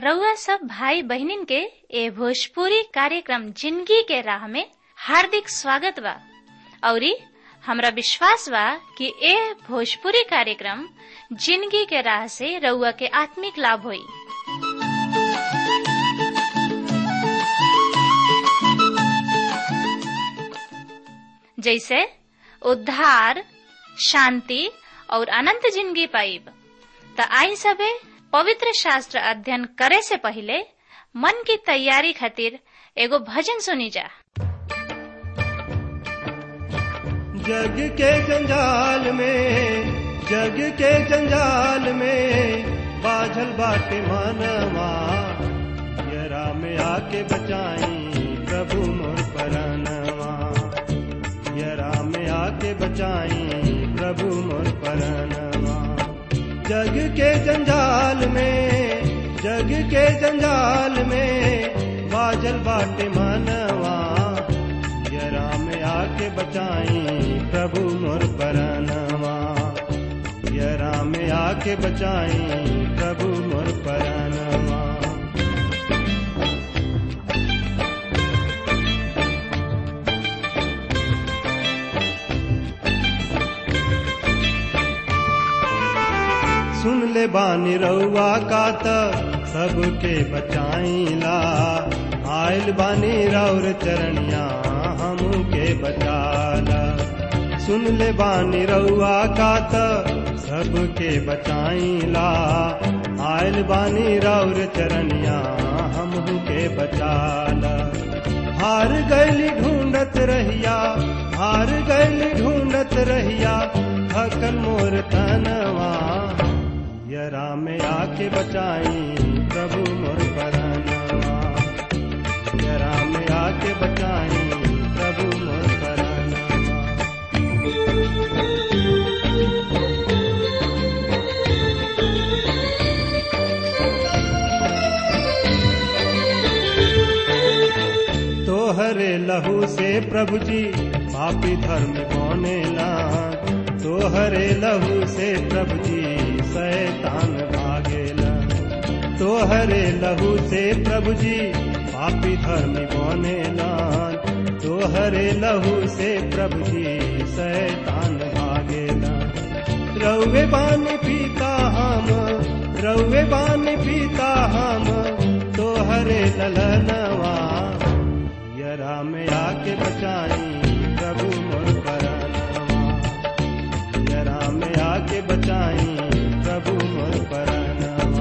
रउआ सब भाई बहनिन के ए भोजपुरी कार्यक्रम जिंदगी के राह में हार्दिक स्वागत बा औरी हमरा विश्वास बा कि ए भोजपुरी कार्यक्रम जिंदगी के राह से रउआ के आत्मिक लाभ होई जैसे उद्धार शांति और अनंत जिंदगी पाइब त आई सबे पवित्र शास्त्र अध्ययन करे से पहले मन की तैयारी खातिर एगो भजन सुनी जा जग के जंजाल में जग के जंजाल में बाझल बाटे मानवा यरा में आके बचाई प्रभु मोर परानवा यरा में आके बचाई प्रभु मोर परानवा जग के जंजाल में जग के जंजाल में बाजल बाटे मानवा यरा में आके बचाई प्रभु मोर परानवा यरा में आके बचाई प्रभु मोर परानवा सुन ले बानी रउआ का त सबके बचाईला आयल बानी रौर चरणिया हमू के बचाला सुन ले बानी रउआ का त सबके बचाईला आयल बानी रौर चरणिया हमू के बचाला हार गैली ढूंढत रहिया हार गैली ढूंढत रहिया थकल मोर तनवा यरा में आके बचाई प्रभु मोर परानवा यरा में आके बचाई प्रभु मोर परानवा तोहरे लहू से प्रभु जी पापी धर्म कौने लान तोहरे लहू से प्रभु जी शैतान भागेला तोहरे लहू से प्रभु जी पापी धर्म बने लान तोहरे लहू से प्रभु जी शैतान भागेला रउे बान पीता हम रउे बान पीता हम तोहरे ललनवा यरा में आके बचाई प्रभु मोर परानवा यरा में आके बचाई प्रभु मोर परानवा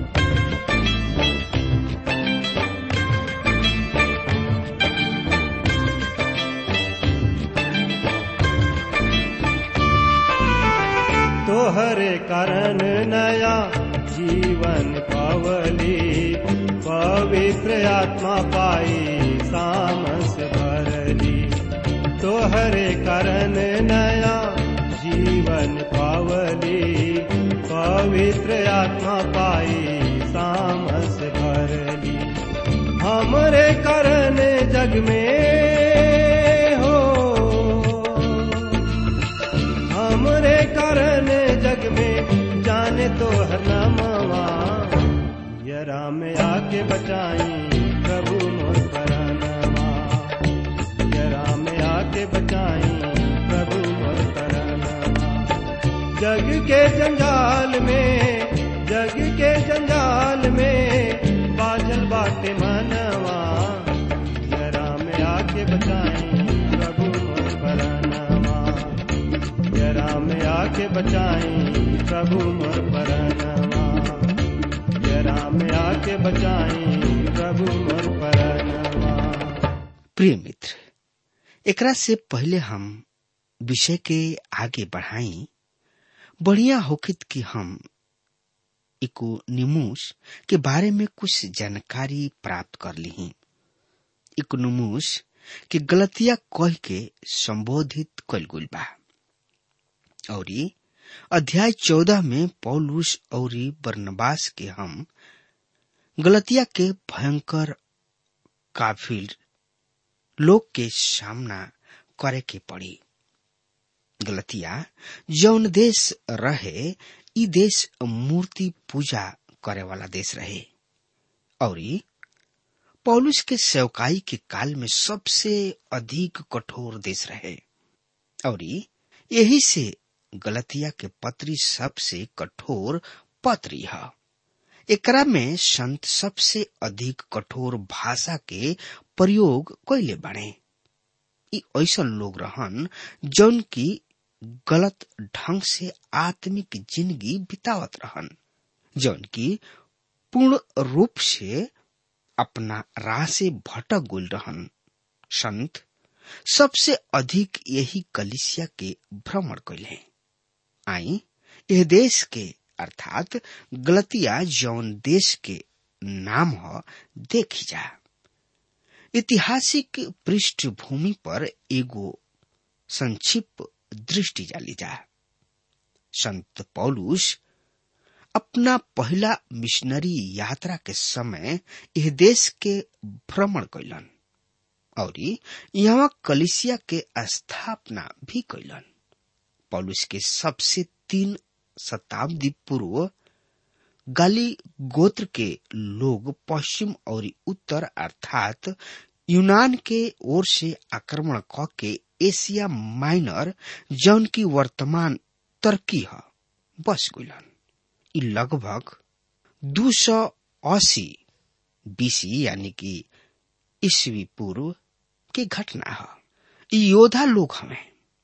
तोहरे कारण नया जीवन पावली पवित्र आत्मा पाई सामस भरली तोहरे कारण नया जीवन पावली पवित्र आत्मा पाई सामस भरली हमरे कारण जग में हो हमरे कारण जग में जाने तो हर नामवा यरा में आके बचाई प्रभु मोर परानवा यरा में आके बचाई प्रभु मोर परानवा जग के जंजाल में जग के जंजाल में बाजल बाटे मनवा यरा में आके बचाई प्रभु मोर परानवा यरा में आके बचाई प्रभु मोर परानवा यरा में आके बचाई प्रभु मोर परानवा प्रिय मित्र एकरा से पहले हम विषय के आगे बढ़ाई बढ़िया होकित कि हम इकोनिमुस के बारे में कुछ जानकारी प्राप्त कर ली इकोनमुस के गलतिया कह के संबोधित कल गुल बा और अध्याय चौदह में पौलुस और बर्नबास के हम गलतिया के भयंकर काफिर लोग के सामना करे के पड़ी गलतिया जौन देश रहे ई देश मूर्ति पूजा करे वाला देश रहे और पौलुस के सेवकाई के काल में सबसे अधिक कठोर देश रहे और यही से गलतिया के पत्री सबसे कठोर पत्री है एकरा में संत सबसे अधिक कठोर भाषा के प्रयोग कैले बने ई ऐसा लोग रहन जौन की गलत ढंग से आत्मिक जिंदगी बितावत रहन जौन की पूर्ण रूप से अपना राह से भटक गुल रहन संत सबसे अधिक यही कलिसिया के भ्रमण कैले आई यह देश के अर्थात गलतिया जौन देश के नाम ह देखी जा ऐतिहासिक पृष्ठभूमि पर एगो संक्षिप्त दृष्टि डाली जा संत पौलुस अपना पहला मिशनरी यात्रा के समय यह देश के भ्रमण कैलन और यहाँ कलिसिया के स्थापना भी कैलन पौलुस के सबसे तीन शताब्दी पूर्व गाली गोत्र के लोग पश्चिम और उत्तर अर्थात यूनान के ओर से आक्रमण क के एशिया माइनर जौन की वर्तमान तुर्की है बस गुलन ई लगभग दो सौ अस्सी बीसी यानी कि ईस्वी पूर्व की घटना है ई योद्धा लोग हमें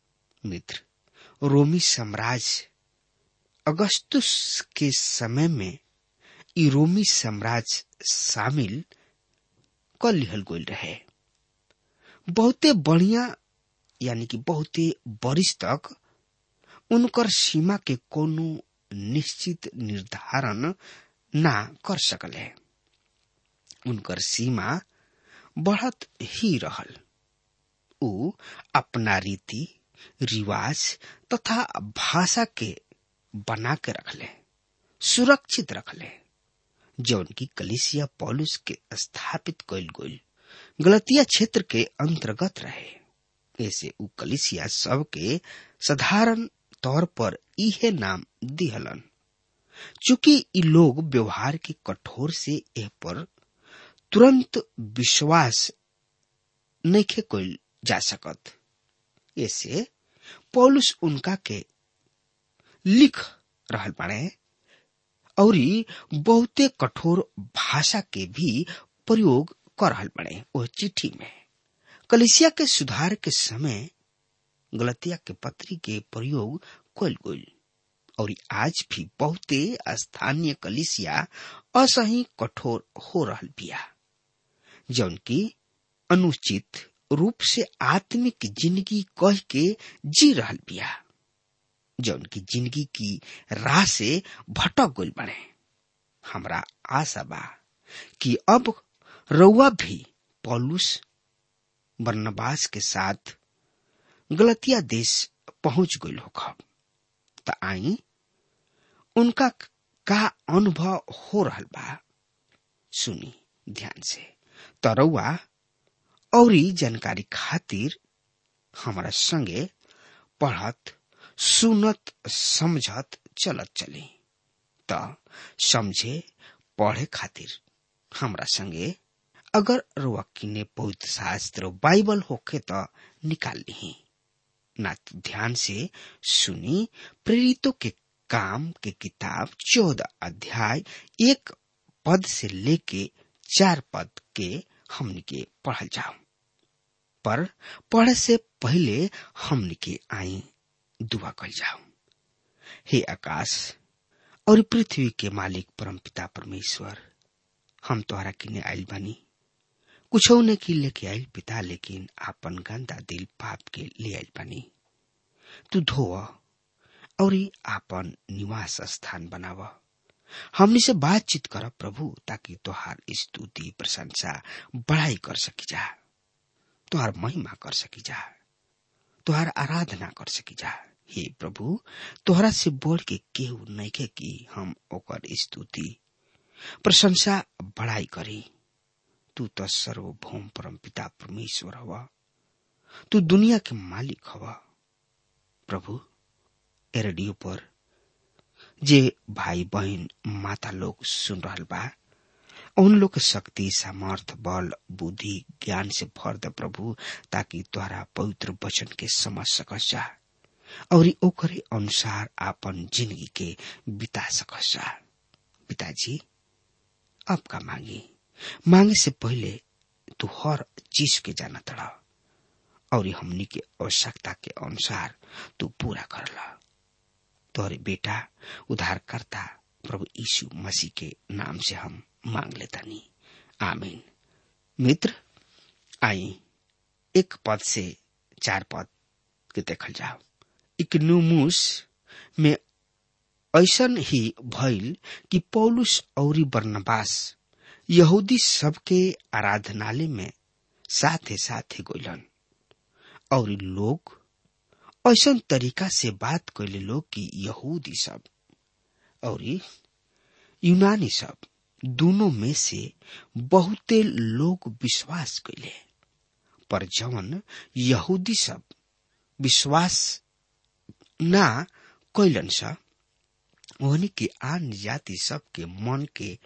मित्र रोमी साम्राज्य अगस्तुस के समय में ई रोमी साम्राज्य शामिल कर लिहल गोल रहे बहुते बढ़िया यानी कि बहुते बरिस तक उनकर सीमा के कोनो निश्चित निर्धारण ना कर सकले उनकर सीमा बढ़त ही रहल उ अपना रीति रिवाज तथा भाषा के बना के रखले सुरक्षित रखले जौन की कलिसिया पॉलुस के स्थापित कैल गोल गलतिया क्षेत्र के अंतर्गत रहे ऐसे उ कलिसिया सब के साधारण तौर पर इहे नाम दिहलन चूंकि इ लोग व्यवहार के कठोर से एह पर तुरंत विश्वास नहीं कोई जा सकत ऐसे पौलुस उनका के लिख रहल बाड़े और बहुते कठोर भाषा के भी प्रयोग कर रहल बड़े वह चिट्ठी में कलिसिया के सुधार के समय गलतिया के पत्री के प्रयोग कल गई और आज भी बहुते स्थानीय कलिसिया असही कठोर हो रहल बिया जौन की अनुचित रूप से आत्मिक जिंदगी कह के जी रहल बिया जौन की जिंदगी की राह से भटक गई बने हमरा आशा बा कि अब रउआ भी पौलुस बर्नबास के साथ गलतिया देश पहुंच गई होखब त आई उनका का अनुभव हो रहल बा सुनी ध्यान से तरौआ और जानकारी खातिर हमारा संगे पढ़त सुनत समझत चलत चली त समझे पढ़े खातिर हमरा संगे अगर रुआ किने पवित्र शास्त्र बाइबल होखे त निकाल ली ना तो ध्यान से सुनी प्रेरितों के काम के किताब चौदह अध्याय एक पद से लेके चार पद के हमन के पढ़ल जाओ पर पढ़े से पहले हमन के आई दुआ कल जाओ हे आकाश और पृथ्वी के मालिक परम पिता परमेश्वर हम तोहरा किने आयल बनी कुछ ने की लेके आयल पिता लेकिन आपन गंदा दिल पाप के ले आयल बनी तू धो और आपन निवास स्थान बनाव हमनी से बातचीत कर प्रभु ताकि तोहार स्तुति प्रशंसा बढ़ाई कर सकी जा तोहार महिमा कर सकी जा तोहार आराधना कर सकी जा हे प्रभु तोहरा से बढ़ के केहू नहीं के कि हम ओकर स्तुति प्रशंसा बढ़ाई करी तू तो सर्वभौम परम पिता परमेश्वर हवा तू दुनिया के मालिक हवा प्रभु ए रेडियो पर जे भाई बहन माता लोग सुन रहल बा उन लोग के शक्ति सामर्थ बल बुद्धि ज्ञान से भर दे प्रभु ताकि तोहरा पवित्र वचन के समझ सकस जा और ओकरे अनुसार आपन जिंदगी के बिता सकस जा पिताजी अब का मांगी मांगे से पहले तू हर चीज के जाना तड़ा और हमनी के आवश्यकता के अनुसार तू पूरा करला तोहरे बेटा उद्धारकर्ता प्रभु यीशु मसीह के नाम से हम मांग लेतानी आमीन मित्र आई एक पद से चार पद के देखल जाओ इकनुमुस में ऐसन ही भइल कि पौलुस और बर्नबास यहूदी सबके आराधनालय में साथे साथे गइलन और लोग ऐसन तरीका से बात कैले लोग कि यहूदी सब और यूनानी सब दोनों में से बहुते लोग विश्वास कैले पर जवन यहूदी सब विश्वास ना कैलन सा ओहनी के आन जाति सब के मन के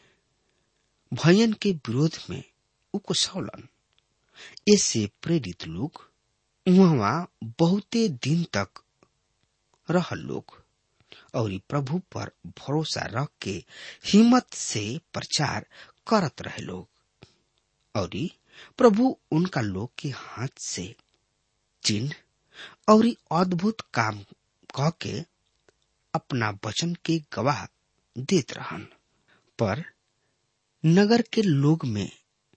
भयन के विरोध में उकसौलन इससे प्रेरित लोग वहाँ बहुते दिन तक रह लोग और प्रभु पर भरोसा रख के हिम्मत से प्रचार करत रहे लोग और प्रभु उनका लोग के हाथ से चिन्ह और अद्भुत काम कह के अपना वचन के गवाह देत रहन पर नगर के लोग में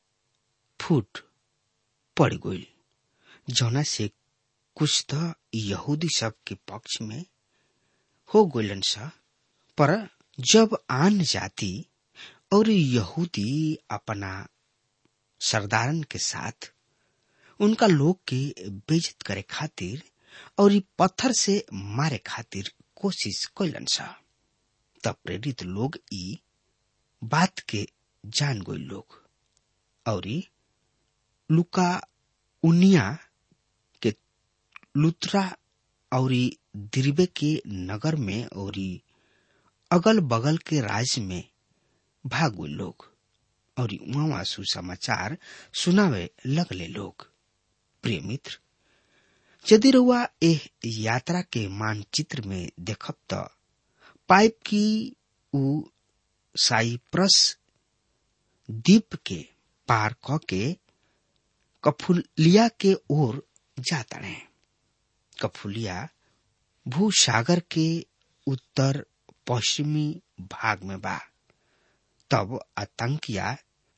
फूट पड़ गई जौना से कुछ तो यहूदी सब के पक्ष में हो गलन सा पर जब आन जाति और यहूदी अपना सरदारन के साथ उनका लोग के बेजत करे खातिर और पत्थर से मारे खातिर कोशिश कैलन सा तब प्रेरित लोग ई बात के जान गई लोग और लुका उनिया के लुत्रा और दिरबे के नगर में और अगल बगल के राज्य में भाग गए लोग और वहां सुसमाचार सुनावे लगले लोग प्रिय मित्र यदि रुआ एह यात्रा के मानचित्र में देखब त पाइप की उ साइप्रस द्वीप के पार क के कफुलिया के ओर जाता है कफुलिया भूसागर के उत्तर पश्चिमी भाग में बा तब आतंकिया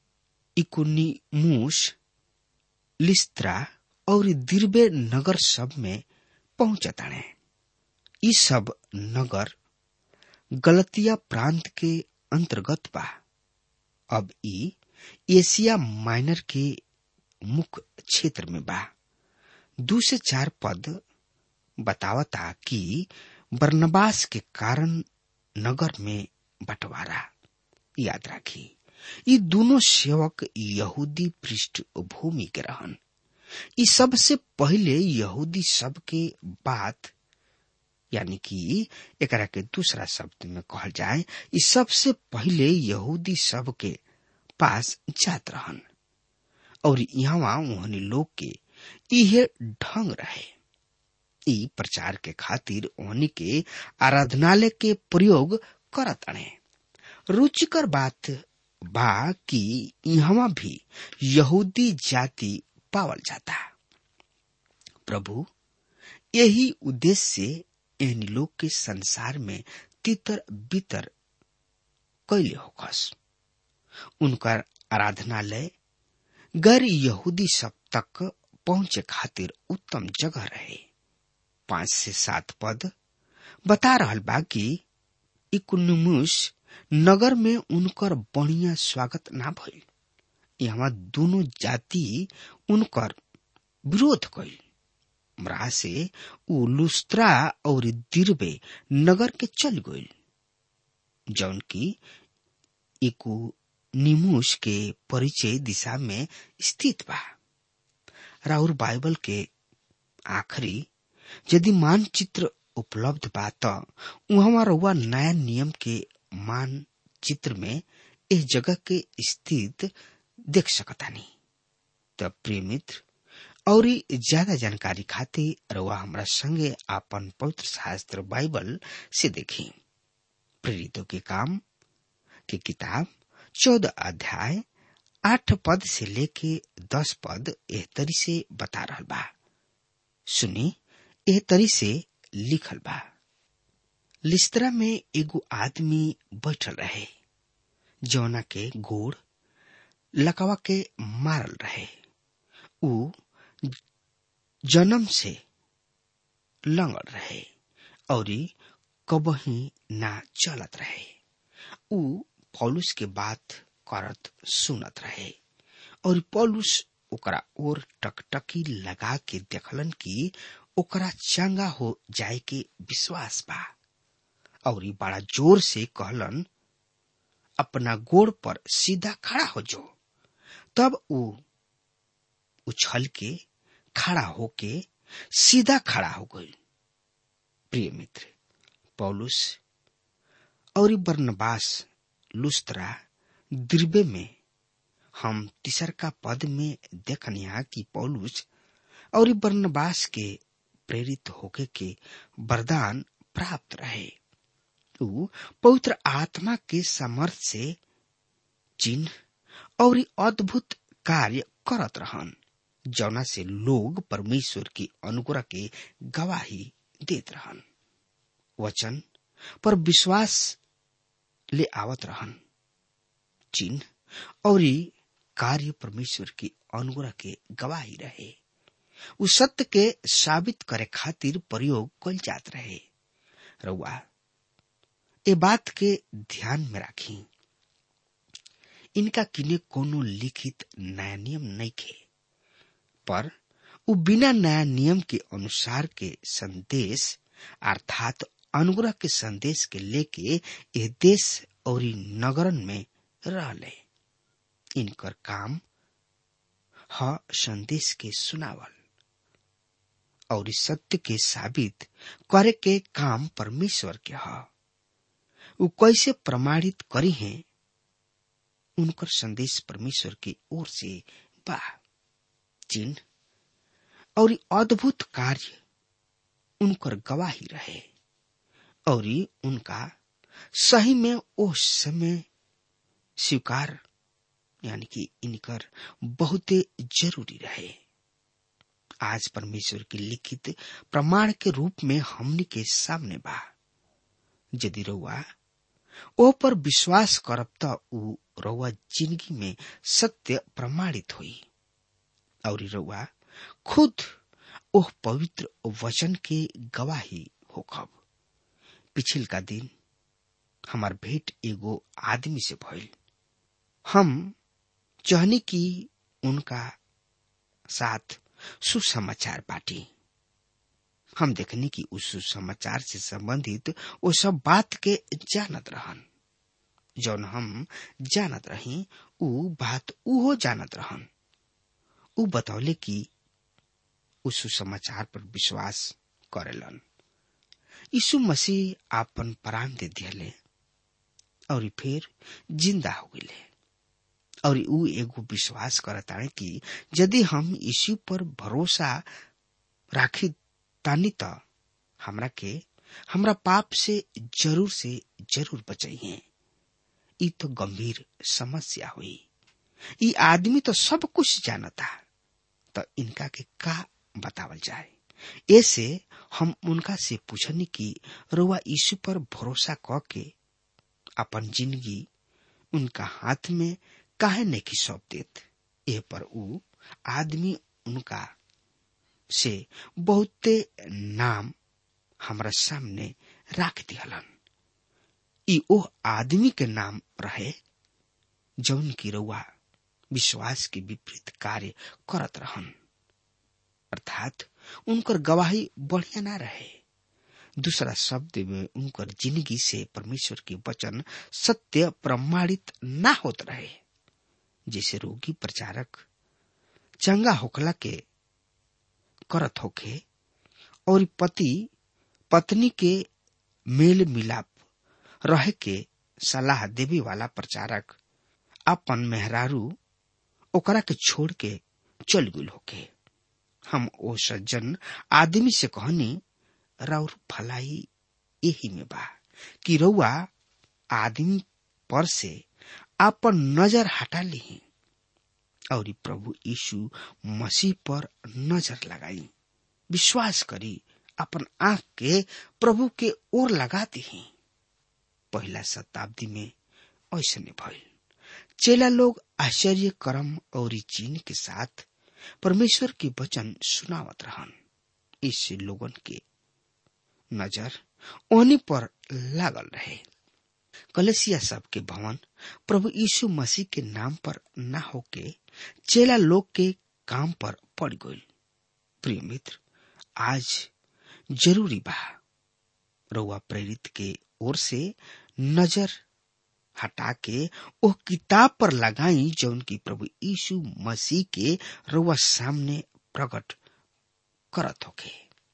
इकुनिमुस लिस्त्रा और दिरबे नगर सब में पहुंचता है ये सब नगर गलतिया प्रांत के अंतर्गत बा अब ई एशिया माइनर के मुख्य क्षेत्र में बा दू से चार पद बतावता कि बर्नबास के कारण नगर में बंटवारा याद राखी ये दोनों सेवक यहूदी पृष्ठभूमि के रहन ई सबसे पहले यहूदी सब के बात यानी कि एकरा के दूसरा शब्द में कहल जाए ई सबसे पहले यहूदी सब के पास जात रहन और यहाँ उन्हें लोग के इहे ढंग रहे ई प्रचार के खातिर ओहनी के आराधनालय के प्रयोग करत अणे रुचिकर बात बा कि यहाँ भी यहूदी जाति पावल जाता प्रभु यही उद्देश्य से इन लोग के संसार में तितर बितर कैले होकस उनका आराधनालय गैर यहूदी सब तक पहुंचे खातिर उत्तम जगह रहे पांच से सात पद बता रहल बा कि इकुनुमुस नगर में उनकर बढ़िया स्वागत ना भइल यहाँ दोनों जाति उनकर विरोध कैल मरा से उ लुस्त्रा और दिरबे नगर के चल गइल जौन की इकु निमुस के परिचय दिशा में स्थित बा राउर बाइबल के आखिरी यदि मानचित्र उपलब्ध बा त उहाँ रउआ नया नियम के मानचित्र में इस जगह के स्थित देख सकतानी तब प्रिय मित्र और ज्यादा जानकारी खातिर रउआ हमरा संगे आपन पवित्र शास्त्र बाइबल से देखी प्रेरितों के काम की किताब चौदह अध्याय आठ पद से लेके दस पद एह तरी से बता रहल बा सुनी एह तरी से लिखल बा लिस्त्रा में एगो आदमी बैठल रहे जौना के गोड़ लकवा के मारल रहे ऊ जन्म से लंगड़ रहे और कबही ना चलत रहे ऊ पौलुस के बात करत सुनत रहे और पौलुस ओकरा और टकटकी लगा के देखलन कि ओकरा चंगा हो जाए के विश्वास बा और बड़ा जोर से कहलन अपना गोड़ पर सीधा खड़ा हो जो तब ऊ उछल के खड़ा होके सीधा खड़ा हो गई प्रिय मित्र पौलुस और बर्नबास लुस्त्रा दिर्बे में हम तीसर का पद में देखनिया कि पौलुस और बर्नबास के प्रेरित होके के वरदान प्राप्त रहे ऊ पवित्र आत्मा के समर्थ से चिन्ह और अद्भुत कार्य करत रहन जौना से लोग परमेश्वर की अनुग्रह के गवाही देत रहन वचन पर विश्वास ले आवत रहन चिन्ह और कार्य परमेश्वर की अनुग्रह के गवाही रहे उ सत्य के साबित करे खातिर प्रयोग कल जात रहे रउआ ए बात के ध्यान में राखी इनका किने कोनो लिखित नया नियम नहीं खे पर उ बिना नया नियम के अनुसार के संदेश अर्थात अनुग्रह के संदेश के लेके ये देश और नगरन में रहले इनकर काम ह संदेश के सुनावल और सत्य के साबित करे के काम परमेश्वर के ह उ कैसे प्रमाणित करी हैं उनकर संदेश परमेश्वर की ओर से बा चिन्ह और अद्भुत कार्य उनकर गवाही रहे और उनका सही में उस समय स्वीकार यानी कि इनकर बहुते जरूरी रहे आज परमेश्वर की लिखित प्रमाण के रूप में हमने के सामने बा यदि रउआ ओ पर विश्वास करब त उ रउआ जिंदगी में सत्य प्रमाणित हुई और रउआ खुद ओह पवित्र वचन के गवाही होखब पिछिल का दिन हमार भेंट एगो आदमी से भइल हम चाहनी कि उनका साथ सुसमाचार बाटी हम देखनी कि उस सुसमाचार से संबंधित वो सब बात के जानत रहन जौन हम जानत रही उ बात उहो जानत रहन उ बतौले कि उस सुसमाचार पर विश्वास करेलन यीशु मसीह आपन प्राण दे दिले और फिर जिंदा हो गए और उ एगो विश्वास करता कि यदि हम यीशु पर भरोसा राखी तानी त हमरा के हमरा पाप से जरूर से जरूर बचाइए ई तो गंभीर समस्या हुई ई आदमी तो सब कुछ जानता तो इनका के का बतावल जाए ऐसे हम उनका से पूछनी कि रुआ यीशु पर भरोसा क के अपन जिंदगी उनका हाथ में काहे नहीं की सौंप देत ए पर उ आदमी उनका से बहुते नाम हमरा सामने राख दिहलन ई ओ आदमी के नाम रहे जौन की रउआ विश्वास के विपरीत कार्य करत रहन अर्थात उनकर गवाही बढ़िया ना रहे दूसरा शब्द में उनकर जिंदगी से परमेश्वर के वचन सत्य प्रमाणित ना होत रहे जैसे रोगी प्रचारक चंगा होखला के करत होखे और पति पत्नी के मेल मिलाप रहे के सलाह देवे वाला प्रचारक अपन मेहरारू ओकरा के छोड़ के चल गुल होके हम ओ सज्जन आदमी से कहनी राउर भलाई यही में बा कि रउआ आदमी पर से आपन नजर हटा ली और प्रभु यीशु मसीह पर नजर लगाई विश्वास करी अपन आंख के प्रभु के ओर लगा दी पहला शताब्दी में ऐसे भइल चेला लोग आश्चर्य कर्म और चीन के साथ परमेश्वर के वचन सुनावत रहन इससे लोगन के नजर ओनी पर लागल रहे कलेसिया सब के भवन प्रभु यीशु मसीह के नाम पर न होके चेला लोग के काम पर पड़ गई प्रिय मित्र आज जरूरी बा रउआ प्रेरित के ओर से नजर हटा के ओ किताब पर लगाई जौन की प्रभु यीशु मसीह के रउआ सामने प्रकट करत होके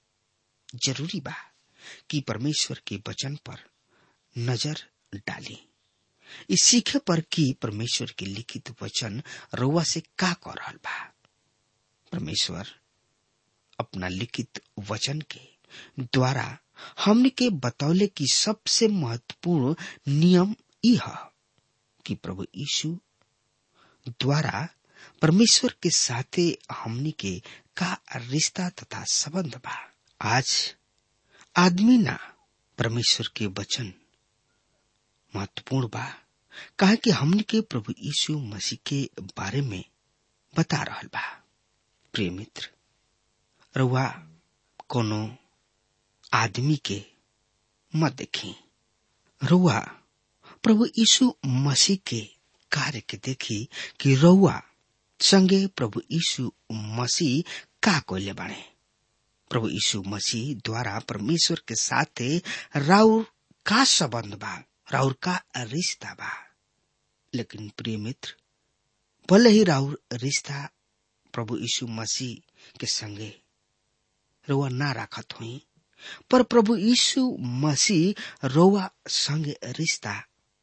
जरूरी बा कि परमेश्वर के वचन पर नजर डाली इस सीखे पर कि परमेश्वर के लिखित वचन रउआ से का कर रहल बा परमेश्वर अपना लिखित वचन के द्वारा हमने के बतौले की सबसे महत्वपूर्ण नियम यह कि प्रभु यीशु द्वारा परमेश्वर के साथे हमने के का रिश्ता तथा संबंध बा आज आदमी ना परमेश्वर के वचन महत्वपूर्ण बा कहा कि हमने के प्रभु यीशु मसीह के बारे में बता रहल बा प्रिय मित्र रउआ कोनो आदमी के मत देखी रउआ प्रभु यीशु मसीह के कार्य के देखी कि रउआ संगे प्रभु यीशु मसीह का कोले बने प्रभु यीशु मसीह द्वारा परमेश्वर के साथे राउर का संबंध बा राउर का रिश्ता बा लेकिन प्रिय मित्र भले ही राउर रिश्ता प्रभु यीशु मसीह के संगे रउआ ना राखत हुई पर प्रभु यीशु मसीह रउआ संगे रिश्ता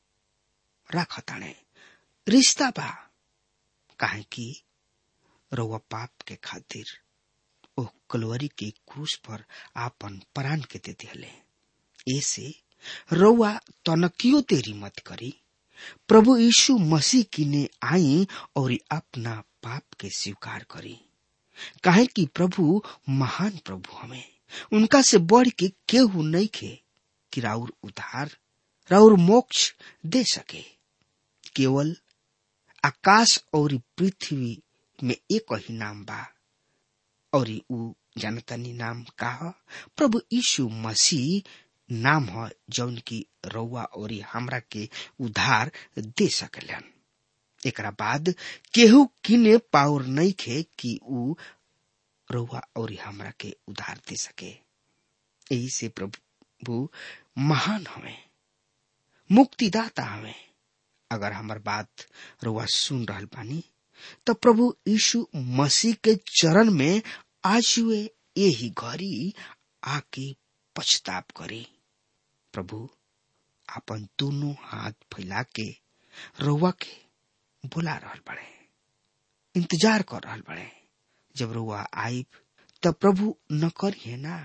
राखताणे रिश्ता बा काहे कि रउआ पाप के खातिर ओ कलवरी के क्रूस पर आपन प्राण के दे दिले ऐसे रउआ तनकियो तेरी मत करी प्रभु यीशु मसीह किने आई और अपना पाप के स्वीकार करी काहे कि प्रभु महान प्रभु हमें उनका से बढ़ के केहू नहीं खे कि राउर उधार राउर मोक्ष दे सके केवल आकाश और पृथ्वी में एक ही नाम बा और ऊ जनतनी नाम का ह प्रभु यीशु मसीह नाम ह जौन की रउआ और हमरा के उधार दे सकलन एकरा बाद केहू किने पावर नहीं खे कि ऊ रउआ और हमरा के उधार दे सके यही से प्रभु महान हमें मुक्तिदाता हमें अगर हमार बात रउआ सुन रहल बानी तो प्रभु यीशु मसीह के चरण में आज हुए यही घड़ी आके पछताप करे प्रभु अपन दोनों हाथ फैला के रउआ के बुला रहल बड़े इंतजार कर रहल बड़े जब रउआ आईब तब प्रभु न करिए ना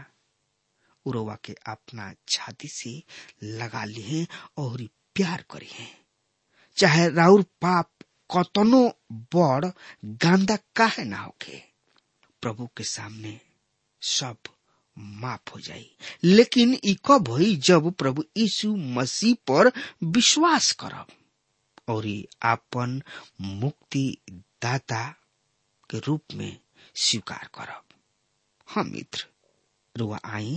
उरवा के अपना छाती से लगा लिए और प्यार करिए चाहे राउर पाप कतनो बड़ गांदा काहे ना होके प्रभु के सामने सब माफ हो जाई लेकिन ई कब होई जब प्रभु यीशु मसीह पर विश्वास करब और आपन मुक्ति दाता के रूप में स्वीकार करब हाँ मित्र रुआ आई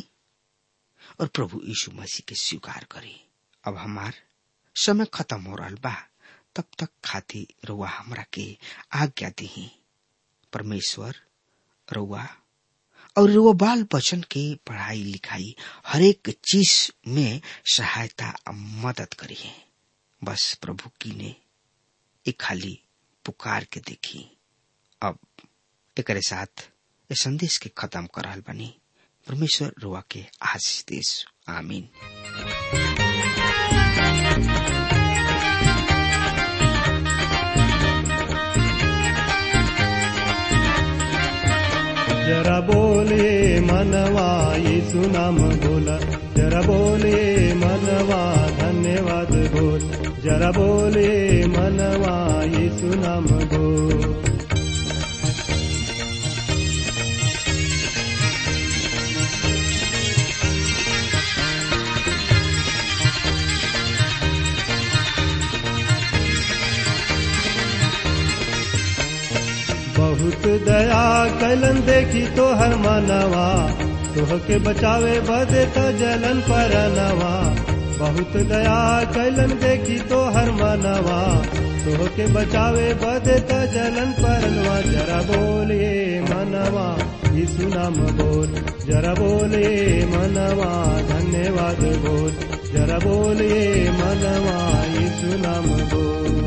और प्रभु यीशु मसीह के स्वीकार करी अब हमार समय खत्म हो रहा बा तब तक खाती रुआ हमरा के आज्ञा दी परमेश्वर रुआ और रुआ बाल बचन के पढ़ाई लिखाई हरेक चीज में सहायता मदद करिए बस प्रभु की ने एक खाली पुकार के देखी अब एक साथ ये संदेश के खत्म कर रहा बनी परमेश्वर रुआ के आशीष देश आमीन जरा बोले मनवा यीशु नाम बोला जरा बोले मनवा धन्यवाद बोल जरा बोले मनवा यीशु नाम बोल बहुत दया कैलन देखी तो हर मानवा तोह के बचावे बदे तो जलन पर नवा बहुत दया कैलन देखी तो हर मानवा तोह के बचावे बदे तो जलन पर नवा जरा बोलिए मनवा यीशु नाम बोल जरा बोलिए मनवा धन्यवाद बोल जरा बोलिए मनवा यीशु नाम बोल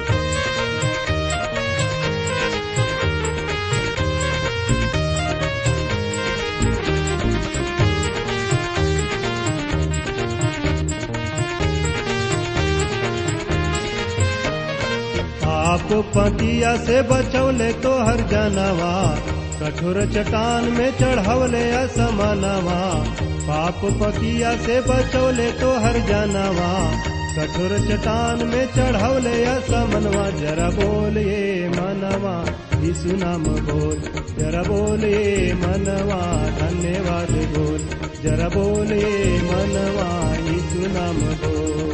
आप पतिया से बचौले तो हर जानवा कठोर चट्टान में चढ़वले असमानवा पाप पकिया से बचौले तो हर जानवा कठोर चट्टान में चढ़वले असमनवा जरा बोलिए मनवा यीशु नाम बोल जरा बोलिए मनवा धन्यवाद बोल जरा बोलिए मनवा यीशु नाम बोल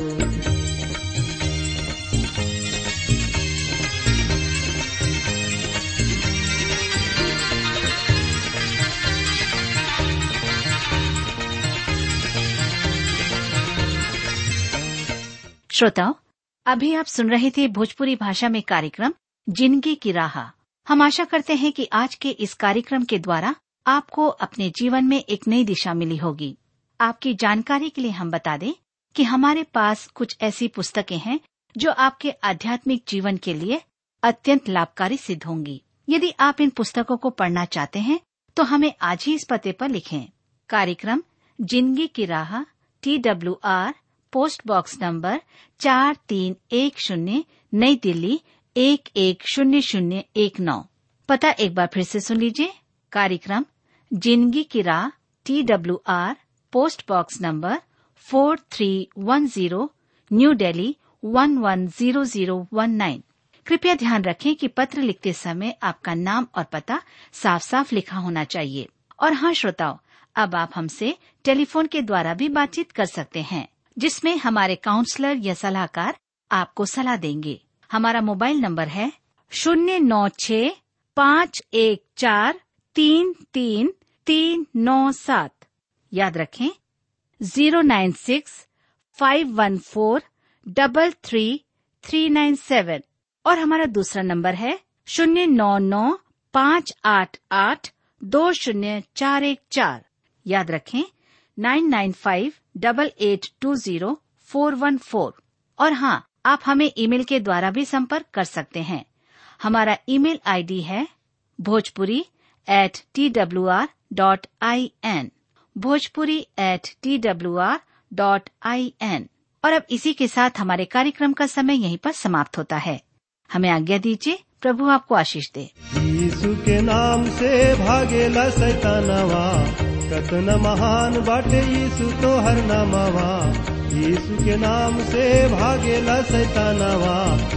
श्रोताओं अभी आप सुन रहे थे भोजपुरी भाषा में कार्यक्रम जिंदगी की राह हम आशा करते हैं कि आज के इस कार्यक्रम के द्वारा आपको अपने जीवन में एक नई दिशा मिली होगी आपकी जानकारी के लिए हम बता दें कि हमारे पास कुछ ऐसी पुस्तकें हैं जो आपके आध्यात्मिक जीवन के लिए अत्यंत लाभकारी सिद्ध होंगी यदि आप इन पुस्तकों को पढ़ना चाहते हैं तो हमें आज ही इस पते पर लिखें कार्यक्रम Zindagi ki Raah T W R post box number चार तीन एक शून्य नई दिल्ली एक एक शून्य शून्य एक नौ पता एक बार फिर से सुन लीजिए कार्यक्रम Zindagi ki Raah T W R post box number four three one zero new Delhi one one zero zero one nine कृपया ध्यान रखें कि पत्र लिखते समय आपका नाम और पता साफ साफ लिखा होना चाहिए और हाँ श्रोताओं अब आप हमसे टेलीफोन के द्वारा भी बातचीत कर सकते हैं जिसमें हमारे काउंसलर या सलाहकार आपको सलाह देंगे हमारा मोबाइल नंबर है शून्य नौ छ पाँच एक चार तीन तीन तीन नौ सात याद रखें zero nine six five one four double three three nine seven और हमारा दूसरा नंबर है शून्य नौ नौ पाँच आठ आठ दो शून्य चार एक चार याद रखें nine nine five double eight two zero four one four और हाँ आप हमें ईमेल के द्वारा भी संपर्क कर सकते हैं हमारा ईमेल आईडी है Bhojpuri at T W R dot I N Bhojpuri at T W R dot I N और अब इसी के साथ हमारे कार्यक्रम का समय यहीं पर समाप्त होता है हमें आज्ञा दीजिए प्रभु आपको आशीष दे यीशु के नाम से भागेला सैतानवा कतन महान बाटे यीशु तो हर नामवा यीशु के नाम से भागेला सैतानवा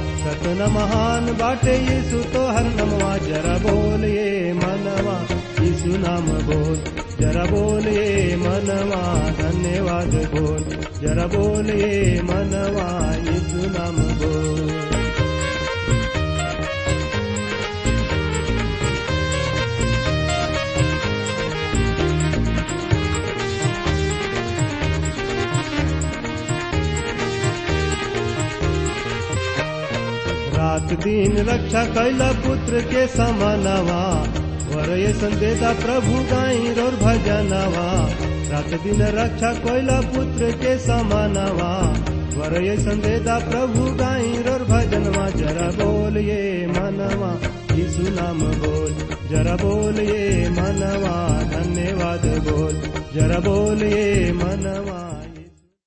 कतन महान बाटे यीशु तो हर नमवा जरा बोलिए मनवा यीशु नाम बोल जरा बोलिए मनवा धन्यवाद बोल जरा बोलिए मनवा यीशु नाम बोल रात दिन रक्षा कैला पुत्र के समानवा वरय संदेदा प्रभु गाई रोर भजनवा रात दिन रक्षा कैला पुत्र के समानवा वरय संदेदा प्रभु गाई रोर भजनवा जरा बोलिए मनवा यीशु नाम बोल जरा बोलिए मनवा धन्यवाद बोल जरा बोलिए मनवा